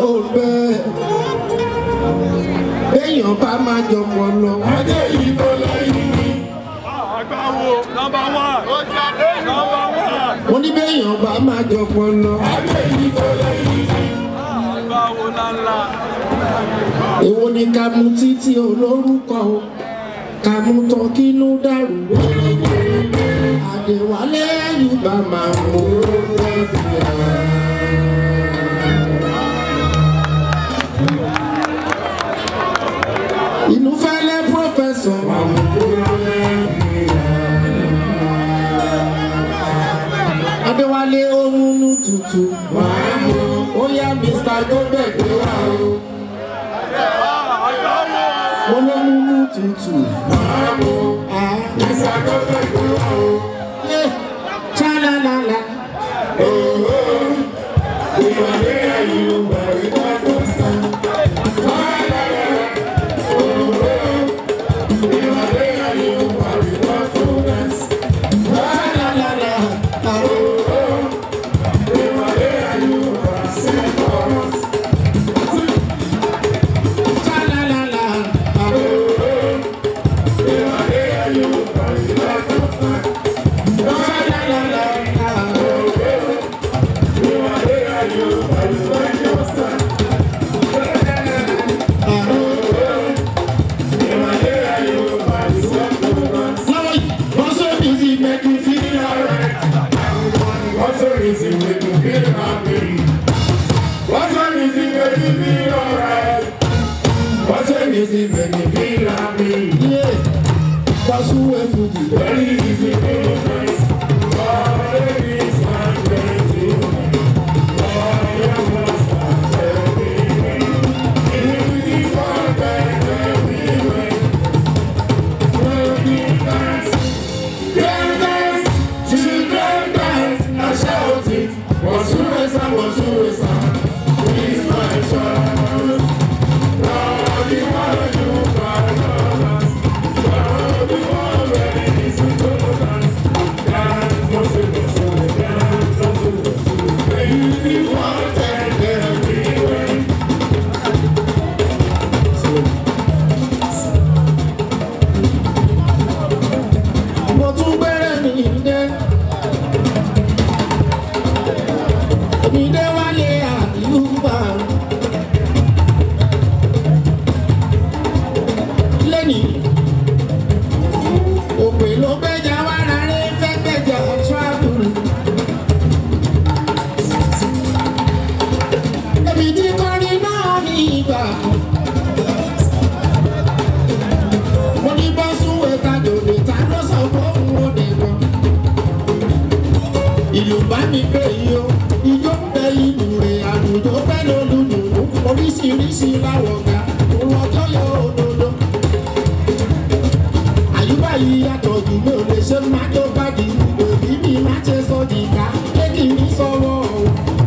ló bẹ́ẹ̀ béèyàn bá máa jọpọ̀ lọ. Adé yìí tó lẹ́yìn mi. Àgbáwo nọmba wán. Nọmba wán. mo ní béèyàn bá máa jọpọ̀ lọ. Adé yìí tó lẹ́yìn mi. Àgbáwo ńláńlá. èwo ni ká mú títí olórúkọ o ká mú tán kínú dàrú. àdèwálé àyùbá máa mú inú fẹ́lẹ́ pọ́fẹ́sọ̀. adéwálé onúnú tutù. ó yá mr gómìnà wá o. mo ló múnú tutù. Ah. Eh, Cha-la-la-la. Cha-la-la-la. Ah. Cha-la-la-la. Ah. Cha-la-la-la. Lọ́wọ́ yìí, wọ́n sọ mi sí make you feel alright. What's the reason we can feel happy? What's the reason we can feel alright? What's the reason we can feel happy? Yeah. Bọ́sù wẹ̀ fújì. Very easy to face. All ladies and gentlemen. All young ones and gentlemen. If this one can everywhere. Working dance. Girl dance. Children dance. Now shout it. Wasuwesa, wasuwesa. It's my child. Now the one you got dance. Now the one ready listen to dance. Dance, wasuwesa, dance, wasuwesa. Baby, want and everywhere. mo tún gbẹ́rẹ́ mi dé. mi dé wálé àyùbá. lẹ́nìí òpè ló gbẹ́jà wára rẹ̀ fẹ́ gbẹ́jà travel. èmi tí kọrin náà ní ìgbà. mo ní bá súnwé ta dòdò ta ló sọ fóun ó dẹ̀kọ́. ìlú bá mi gbé yìí o ijó ń bẹ ìlú rẹ̀ àlùjọ fẹ́ lólùdùnú oríṣiríṣi láwọ̀ ga òrọ̀jọ́ yọ òdodo. àyùbá yìí yàtọ̀ jù mí ò lè ṣe má tó bá di òbí mi má ṣe sọ dìgbà lẹ́kì mi sọ̀rọ̀ o.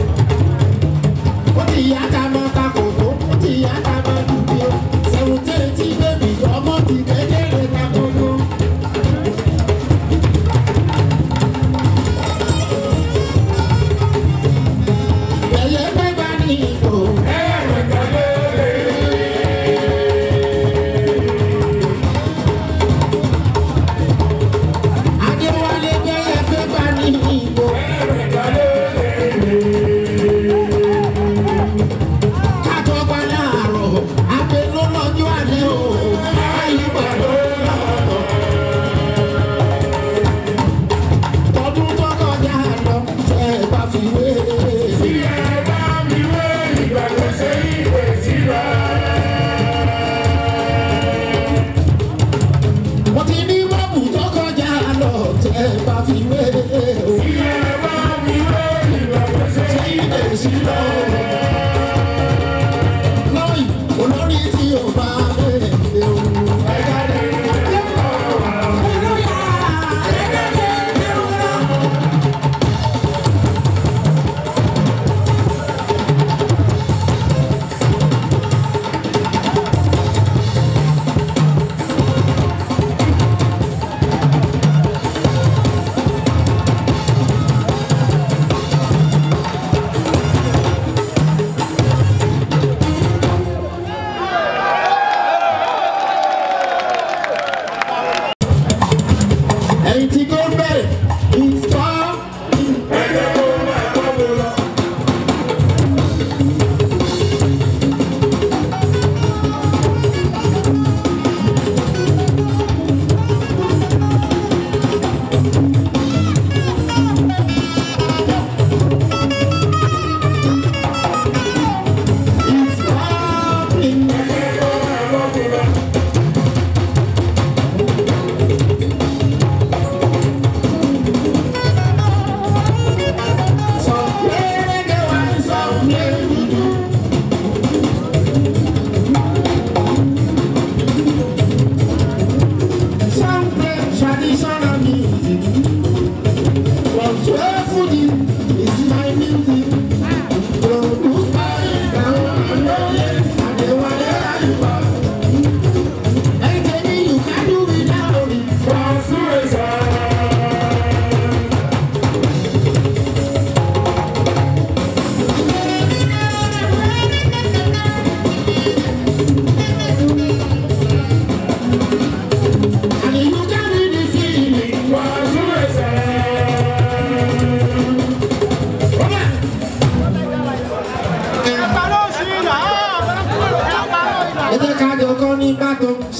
ó ti yá ta mọ́ ta kòkó ó ti yá ta mọ́ dùbí o. sẹ̀wọ̀ntẹ́ tí bébì ọmọ ti kékeré ta gbogbo. ẹ̀yẹ gbẹ́gbà ní ìbò. Adéwálé gbẹ́yẹ gbẹ́gbà ní ìbò. Kájọ gba láàárọ̀, abẹ ló lọ́jọ́ alẹ́ o. Àyíká ló lọ́tọ̀. Tọdún tó kọjá lọ, ṣe é bá fi wé. Tí ẹ bá mi wé ìgbà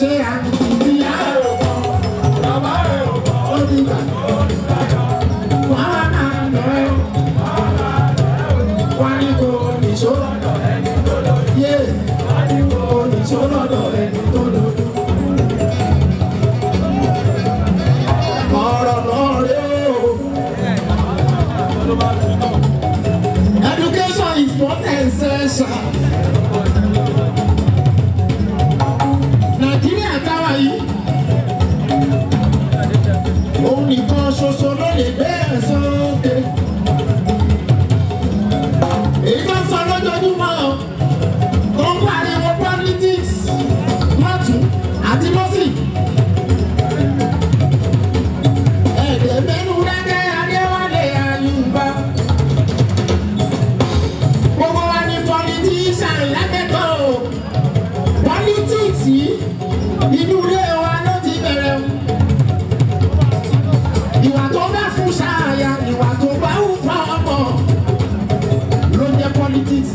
ṣe àǹtí ìyá rẹ̀ ò kọ́ bàbá rẹ̀ ò kọ́ ó ti gbà wọ́n á máa lọ ẹ́ wọ́n á ní kó nìṣó yé kó nìṣó lọ́dọ̀ ẹni tó lòdù. ọ̀rọ̀ náà rèé o. Education is not essential. Nàìjíríà táwa yìí. Òun nìkan ṣoṣo ló lè gbé ẹ̀ sókè. Èyí tó ń sọ lójoojúmọ́ tó ń pariwo politics lọ́tún àti lọ́sì. Ẹ̀ẹ́dẹ̀ mẹ́nu rẹ́gẹ́ Adéwálé Ayùbá. Gbogbo wa ni politician lágbẹ́tọ̀ o. Politics yìí inú ilé wa ló ti bẹ̀rẹ̀ o. Ìwà tó bá fún ṣáàyà, ìwà tó bá wù fún ọmọ ló jẹ́ politics.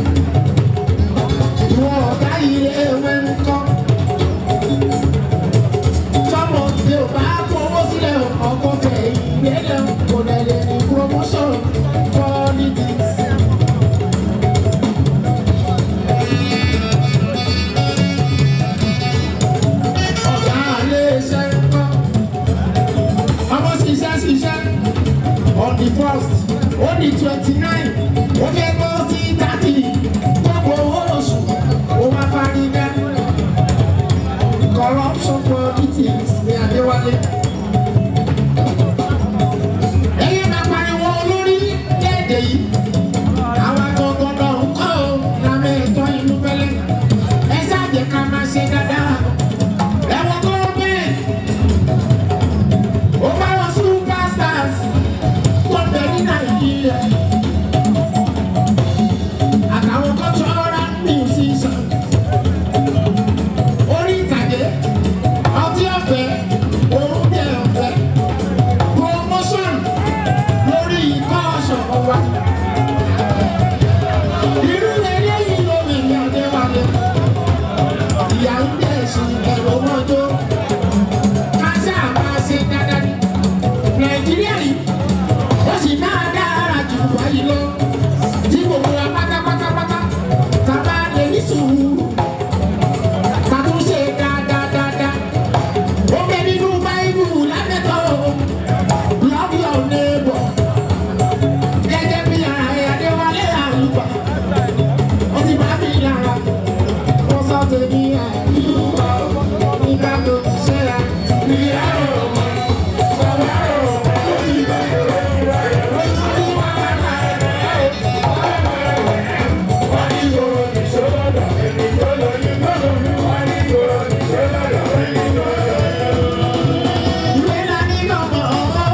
Ìwọ ọ̀gá ilé ìwé ń kọ́. Sọ́mọ tí o bá fowó sílẹ̀ ọkọ̀ fẹ̀ ìgbélẹ̀ kò lè lè ní promotion politics. ọ̀gá ilé iṣẹ́ ń kọ́. ọmọ ṣiṣẹ́ ṣiṣẹ́ on the first ó di twenty nine ó fẹ́ gbọ́ sí thirty gbogbo owó oṣù ó wá fárígá. corruption politics ní Adéwálé. ẹyẹ máa pariwo olórí léde yìí àwọn agbọ̀ngàn náà ń kọ́ ọ́ lámẹ́ ẹ̀tọ́ ìlú fẹ́lẹ́ ẹ ṣáà jẹ́ ká máa ṣe dáadáa ẹ̀wọ̀n tó bẹ́ẹ̀ ó bá wọn superstars tó bẹ ní nàìjíríà àtàwọn cultural musicians orí ìtàgé ọtí ọ̀fẹ́ oúnjẹ ọ̀fẹ́ promotion lórí ikọ́ ọ̀ṣọ́ wa irú eléyìí ló lè ní Adéwálé ìyá ń bẹ̀ sí ẹ̀rọ mọ́tò kásá máa ṣe dáadáa ní nàìjíríà yìí ó sì máa dára jù wáyé lọ tí gbogbo wa pátápátápátá tá a bá lè ní sùúrù ká tún ṣe dáadáa dáadáa ó bẹ nínú báíbù lábẹ́tọ̀ love your neighbor gẹ́gẹ́ bí ààrẹ Adéwálé Àyùbá ó ti bá mi lára wọ́n sọ tèmi àyùbá nígbà tó ṣe à ìyá ọmọ bàbá ọmọ. Ìwé la ní lọ́mọ ọwọ́.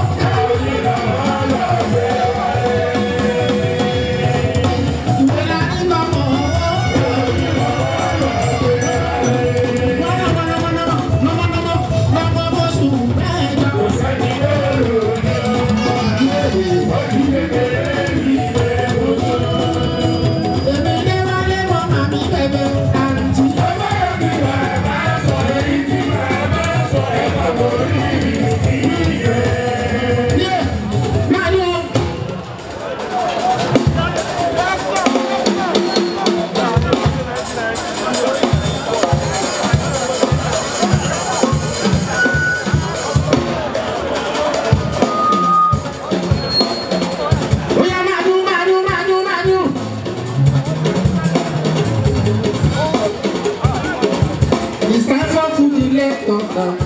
Ìwé la ní lọ́mọ ọwọ́. Oya madu madu madu madu. It's time for food in left of